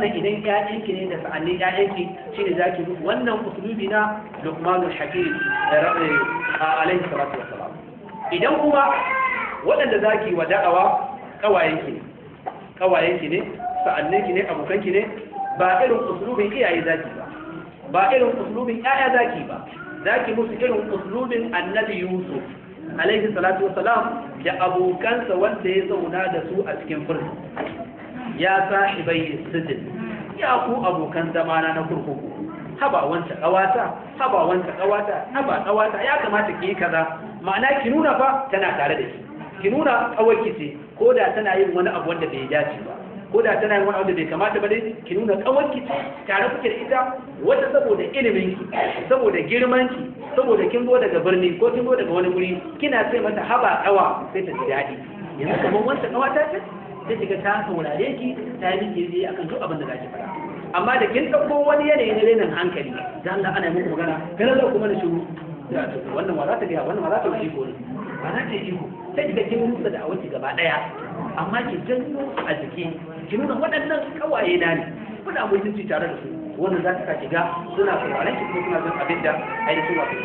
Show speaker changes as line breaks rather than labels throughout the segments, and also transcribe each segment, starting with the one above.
wannan idan ƴaƴanki ne da sa'annin ƴaƴanki shine zaki bi wannan usulubi na Luqmanul Hakim alaihi salatu wassalam idan kuma waɗanda zaki wa da'awa kawayenki ne kawayenki ne sa'anninki ne abokanki ne ba irin usulubin iyaye zaki ba ba irin usulubin ƴaƴa zaki ba zaki musu irin usulubin Annabi Yusuf alaihi salatu wassalam da abokansa wanda ya zauna da su a cikin fursu ya sahibai sijin ya ku abokan zamana na kurkuku haba wanta kawata haba wanta kawata haba kawata ya kamata ki yi kaza ma'ana ki nuna fa tana tare da ki ki nuna kawai ce ko da tana yin wani abu wanda bai dace ba ko da tana yin wani abu da bai kamata ba dai ki nuna kawai ce tare kuke da ita wata saboda ilimin ki saboda girman ki saboda kin zo daga birni ko kin zo daga wani guri kina sai mata haba kawa sai ta ji daɗi yanzu kamar wanta kawata ce sai kiga ta saurare ki ta yi miki yi akan duk abin da zaki faɗa amma da kin ɗauko wani yanayi na renin hankali da Allah ana muku magana kana zo kuma na shiru wannan ma za ta gaya wannan ma za ta yi iko ne ba za ta yi iko sai kiga kin musa da awanki gaba ɗaya amma ki janyo su a jiki ki nuna waɗannan kawaye na ne kuna mutunci tare da su wannan za ta ki ga suna sauraron ki kuma suna jin abin da ainihin wato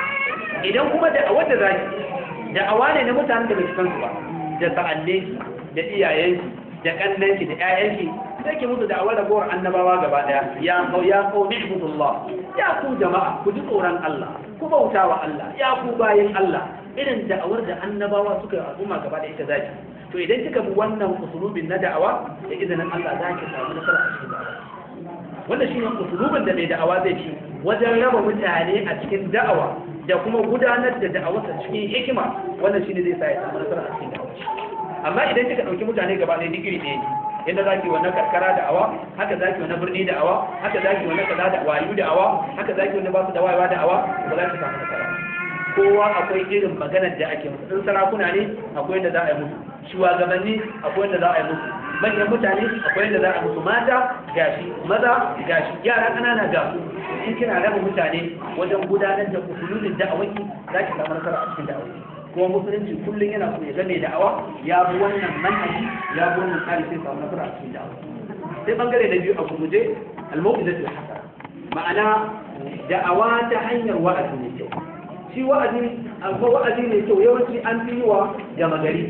idan kuma da a wanda zaki da awa ne na mutanen da bai san su ba da sa'anne da iyayenki da kannanki da ƴaƴanki sai ki musu da'awar ragowar annabawa gaba daya ya kau ya kau ni'budullah ya ku jama'a ku ji tsoron Allah ku bauta wa Allah ya ku bayin Allah irin da'awar da annabawa suka yi al'umma gaba daya ita zaki to idan kika bi wannan usulubin na da'awa da izinin Allah za ki samu nasara a cikin da'awa wanda shi ne usulubin da mai da'awa zai ci wajen raba mutane a cikin da'awa da kuma gudanar da da'awarsa cikin hikima wannan shi ne zai sa ya samu nasara a cikin da'awa amma idan kika ɗauki mutane gaba ɗaya duk iri ɗaya ne yadda za ki wannan karkara da awa haka za ki wannan birni da awa haka za ki wannan kaza da wayu da awa haka za ki wannan ba su da wayewa da awa ba za ki samu nasara kowa akwai irin maganar da ake musu in sarakuna ne akwai yadda za a yi musu shugabanni akwai yadda za a yi musu manyan mutane akwai yadda za a musu mata gashi maza gashi yara ƙanana ga su in kina raba mutane wajen gudanar da usululin da'awaki za ki samu nasara a cikin da'awaki kuma musulunci kullum yana so ya game da'awa ya bi wannan manhaji ya bi wannan tsari sai samu nasara a cikin da'awa sai bangare na biyu a gurguje al-mawqidatul hasana ma'ana da'awa ta hanyar wa'azi ne kyau shi wa'azi amma wa'azi ne kyau yawanci an fi yi wa gama gari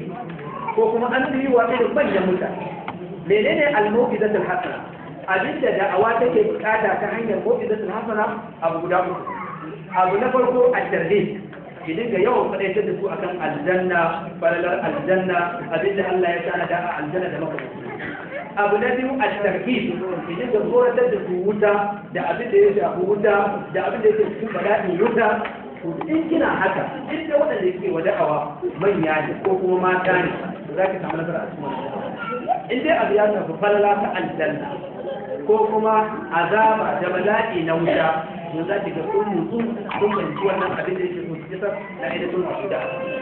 ko kuma an fi yi wa irin manyan mutane menene al-mawqidatul hasana abinda da'awa take bukata ta hanyar mawqidatul hasana abu guda uku abu na farko at-tarhib ki dinga yawan faɗaitar da su akan aljanna falalar aljanna abinda Allah ya tana da a aljanna da makamanci abu na biyu a tarkib ki dinga tsoratar da su wuta da abin da ya shafi wuta da abin da yake cikin bala'in wuta to in kina haka in da waɗanda ke wa da'awa manya ne ko kuma mata ne za ki samu nasara a cikin wannan in dai abu ya shafi falala ta aljanna ko kuma azaba da bala'i na wuta to za ki ga kun nutsu kun fahimci wannan abin da yake so su kisar na ainihin masu da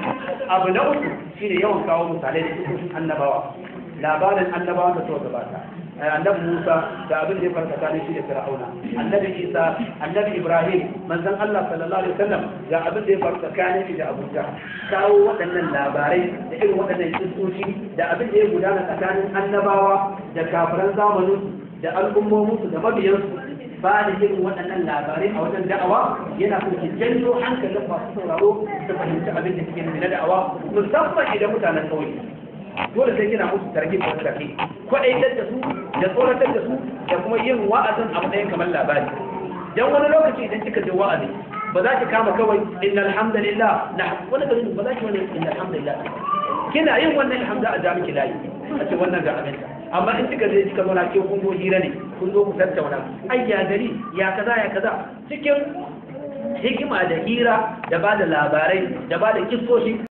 abu na uku shine yawan kawo misalai da cikin annabawa labarin annabawa da suka gabata annabi Musa da abin da ya farka tsakanin shi da Fir'auna annabi Isa annabi Ibrahim manzon Allah sallallahu alaihi wasallam ga abin da ya farka tsakanin shi da Abuja kawo waɗannan labarai da irin waɗannan kissoshi da abin da ya gudana tsakanin annabawa da kafiran zamanin da al'ummominsu da mabiyansu ba da irin waɗannan labarai a wajen da'awa yana so ki janyo hankalin masu sauraro su fahimci abin da suke nufi na da'awa musamman idan mutanen kauye dole sai kina musu tarhib da tarhib kwaɗaitar da su da tsoratar da su da kuma yin wa'azin a matsayin kamar labari dan wani lokaci idan kika je wa'azi ba za ki kama kawai inna alhamdulillah na wani gari ba za ki wani inna alhamdulillah kina yin wannan alhamda a jami'i layi a ce wannan ga abinta amma in kika je kika zauna ke kun zo hira ne kun zo ku tattauna ai ya gari ya kaza ya kaza cikin hikima da hira da ba da labarai da ba da kisoshi